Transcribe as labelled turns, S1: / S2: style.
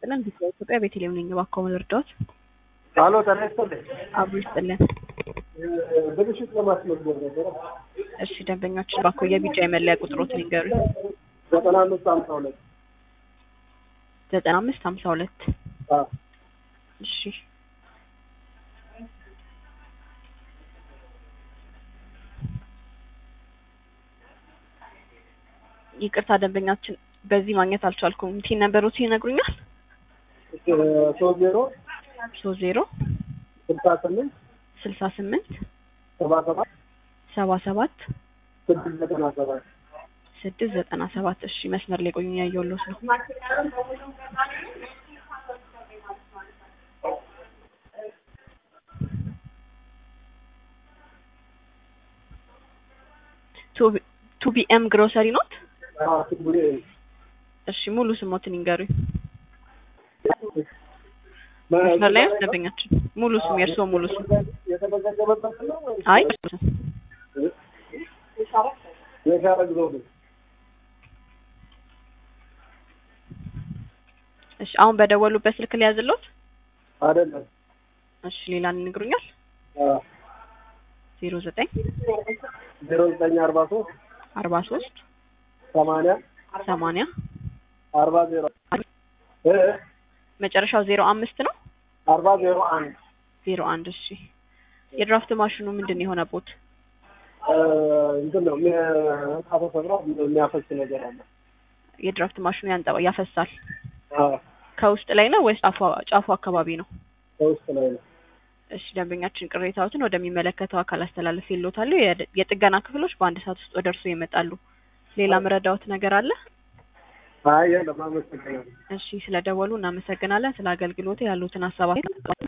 S1: ይስጥልን። ቢጫ ኢትዮጵያ ቤተልሔም ነኝ። እባክዎ ልርዳዎት?
S2: አሎ ጤና ይስጥልኝ።
S1: አብሮ ይስጥልን።
S2: ብልሽት ለማስመዝገብ ነበረ።
S1: እሺ ደንበኛችን እባክዎ የቢጫ የመለያ ቁጥሮትን ይንገሩኝ።
S2: ዘጠና አምስት ሀምሳ ሁለት
S1: ዘጠና አምስት ሀምሳ ሁለት እሺ ይቅርታ ደንበኛችን በዚህ ማግኘት አልቻልኩም። ቲን ነበሮት ይነግሩኛል?
S2: ሶስት ዜሮ
S1: ሶስት ዜሮ
S2: ስልሳ ስምንት
S1: ስልሳ ስምንት
S2: ሰባ ሰባት
S1: ሰባ ሰባት
S2: ስድስት ዘጠና ሰባት
S1: ስድስት ዘጠና ሰባት እሺ መስመር ላይ ቆዩ ያየሁልዎት ነው። ቱ ቢኤም ግሮሰሪ ኖት?
S2: ትጉሬ
S1: እሺ ሙሉ ስሞትን ይንገሩኝ። መስመር ላይ ነው ደንበኛችን። ሙሉ ስም የእርስዎ ሙሉ ስም?
S2: የተመዘገበበት ነው ወይ?
S1: አይ
S2: የሻረግ ዘውዴ
S1: እሺ አሁን በደወሉበት ስልክ ሊያዝልዎት?
S2: አይደለም።
S1: እሺ ሌላ ይነግሩኛል? ዜሮ ዘጠኝ
S2: ዜሮ ዘጠኝ አርባ ሶስት
S1: አርባ ሶስት
S2: ሰማንያ
S1: ሰማንያ
S2: አርባ ዜሮ እ
S1: መጨረሻው ዜሮ አምስት ነው?
S2: አርባ ዜሮ አንድ
S1: ዜሮ አንድ እሺ የድራፍት ማሽኑ ምንድን ነው የሆነቦት?
S2: እንትን ነው ካፈሰብራ የሚያፈስ ነገር አለ።
S1: የድራፍት ማሽኑ ያንጠባ ያፈሳል።
S2: አዎ፣
S1: ከውስጥ ላይ ነው ወይስ ጫፉ ጫፉ አካባቢ ነው?
S2: ከውስጥ ላይ ነው።
S1: እሺ ደንበኛችን ቅሬታዎትን ወደሚመለከተው አካል አስተላልፍ ይሎታለሁ። የጥገና ክፍሎች በአንድ ሰዓት ውስጥ ወደ እርስዎ ይመጣሉ። ሌላ መረዳዎት ነገር አለ?
S2: አይ የለም፣ አመሰግናለሁ።
S1: እሺ ስለደወሉ እናመሰግናለን። ስለ አገልግሎት ያሉትን ሀሳብ